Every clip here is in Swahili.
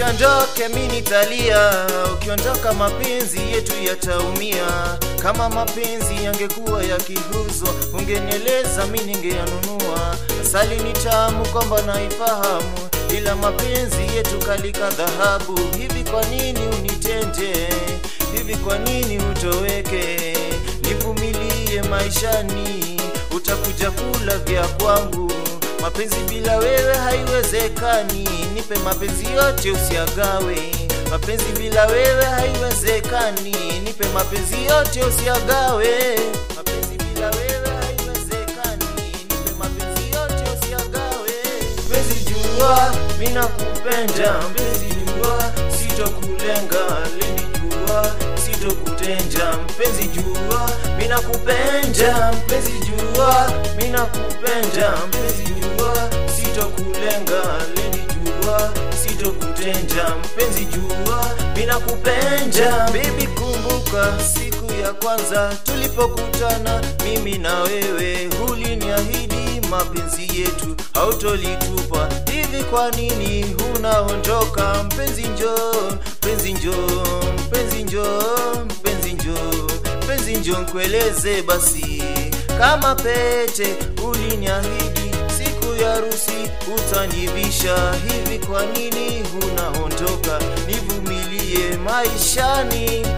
usiondoke mi nitalia ukiondoka mapenzi yetu yataumia kama mapenzi yangekuwa yakiuzwa ungenieleza mi ningeyanunua asali ni tamu kwamba naifahamu ila mapenzi yetu kalika dhahabu hivi kwa nini unitende hivi kwa nini utoweke nivumilie maishani utakuja kula vya kwangu mapenzi bila wewe haiwezekani nipe mapenzi yote usiagawe mapenzi bila wewe haiwezekani nipe mapenzi yote usiagawe mapenzi bila wewe haiwezekani nipe mapenzi yote usiagawe mpenzi jua mina kupenda mpenzi jua sitokulenga leni jua sitokutenja mpenzi jua mina kupenda mpenzi jua mina kupenda mpenzi jua sitokulenga leni jua sitokutenja mpenzi jua mina kupenda bibi kumbuka siku ya kwanza tulipokutana mimi na wewe huliniahidi mapenzi yetu hautolitupa hivi kwa nini unaondoka mpenzi njoo mpenzi njoo mpenzi njoo mpenzi njoo mpenzi njoo nkueleze basi kama pete uliniahidi siku ya harusi utanivisha hivi kwa nini unaondoka nivumilie maishani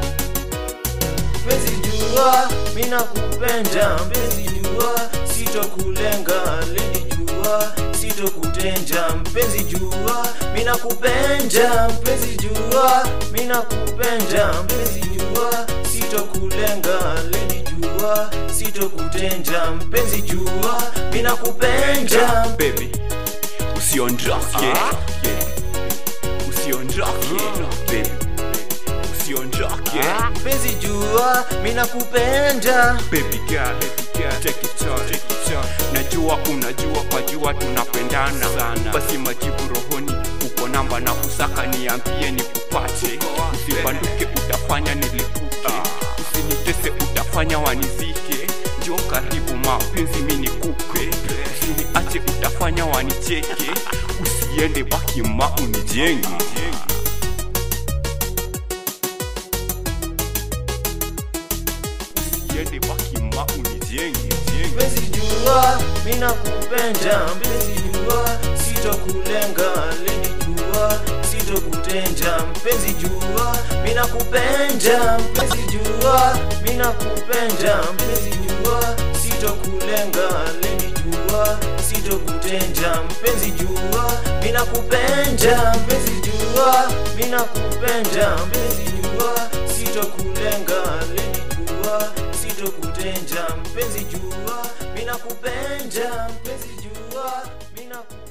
mpenzi jua mina kupenda mpenzi jua sitokulenga leni jua sitokutenja mpenzi jua mina kupenda mpenzi jua mina kupenda mpenzi jua sitokulenga leni jua sitokutenja mpenzi jua mina kupenda baby usiondoke yeah. usiondoke baby usiondoke mpenzi jua mina kupenda baby girl baby girl take it on take it on najua unajua kwa jua tunapendana sana basi majibu rohoni uko namba na kusaka niambie nikupate usibanduke utafanya nilipuke usinitese utafanya wanizike njo karibu mapenzi mi nikupe usiniache utafanya wanicheke usiende baki ma unijenge usiende baki ma unijenge jenge. mpenzi jua mina kupenda mpenzi jua sitokulenga leni jua sitokutenja mpenzi jua mina kupenda mpenzi jua mina kupenda mpenzi jua sitokulenga leni jua sitokutenja mpenzi jua mina kupenda mpenzi jua mina kupenda mpenzi jua sitokulenga leni jua sitokutenja mpenzi jua mina kupenda mpenzi jua mina kupenda